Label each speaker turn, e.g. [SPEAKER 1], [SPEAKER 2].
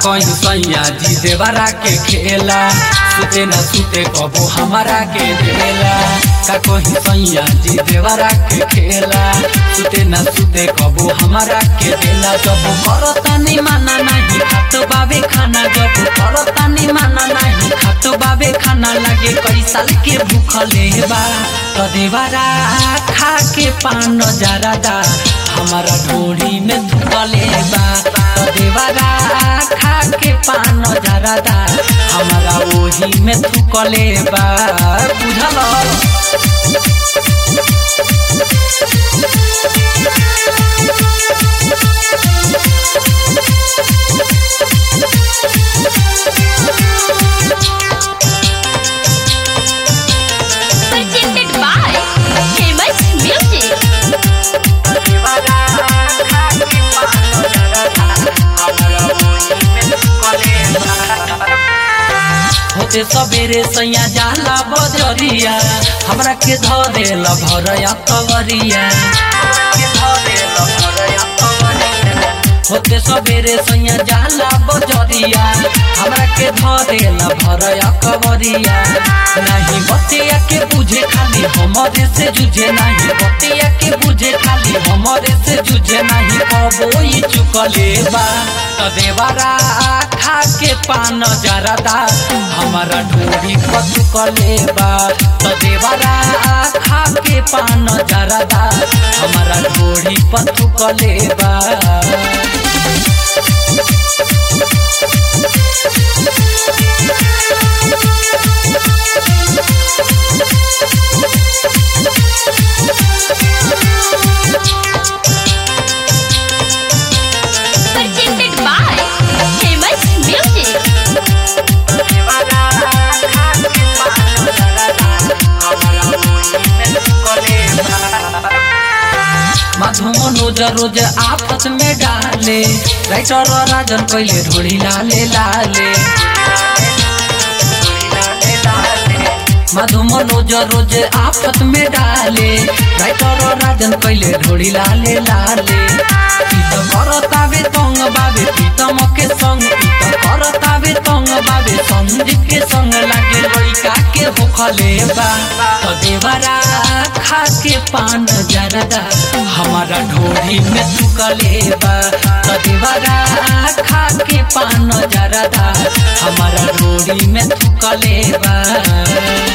[SPEAKER 1] कहीं सैया जी देवरा के खेला सुते न सुते कबो हमारा के देला का कहीं सैया जी देवरा के खेला सुते न सुते कबो हमारा के देला जब करता नहीं माना नहीं खातो बाबे खाना जब करता नहीं माना नहीं खातो बाबे खाना लगे कई साल के भूखले बा तो देवरा खा के पान जरादा हमारा ढोड़ी में धुकले बा तो देवरा खा के पान जरादा हमारा ओही में थुकले बा बुझल
[SPEAKER 2] presented by Famous Music.
[SPEAKER 1] होते सबेरे सैया जाला बजरिया हमरा के ध देल भरया कवरिया होते सबेरे सैया जाला बजरिया हमरा के ध देल भरया कवरिया नहीं बतिया के बुझे खाली हमरे से जुझे नहीं बतिया के बुझे खाली हमरे से जुझे नहीं कबो ई चुकले बा त देवरा खा के पान जरदा हमारा ढोरी पचुकले बा त देवरा खा के पान जरदा हमारा ढोरी पचुकले बा
[SPEAKER 2] Presented by Famous Music.
[SPEAKER 1] मधु मनोज रोज आफत में डाले राइटर राजन कैले ढोली लाले लाले मधु मनोज रोज आफत में डाले राइटर राजन कैले ढोली लाले लाले ई त करतावे तंग बाबे प्रीतम के संग ई त करतावे तंग बाबे संजीव के संग लागे लइका के होखले बा त देवरा खा के पान जरदा हमारा ढोरी में थुकले बा त देवरा खा के पान जरदा हमारा ढोरी में थुकले बा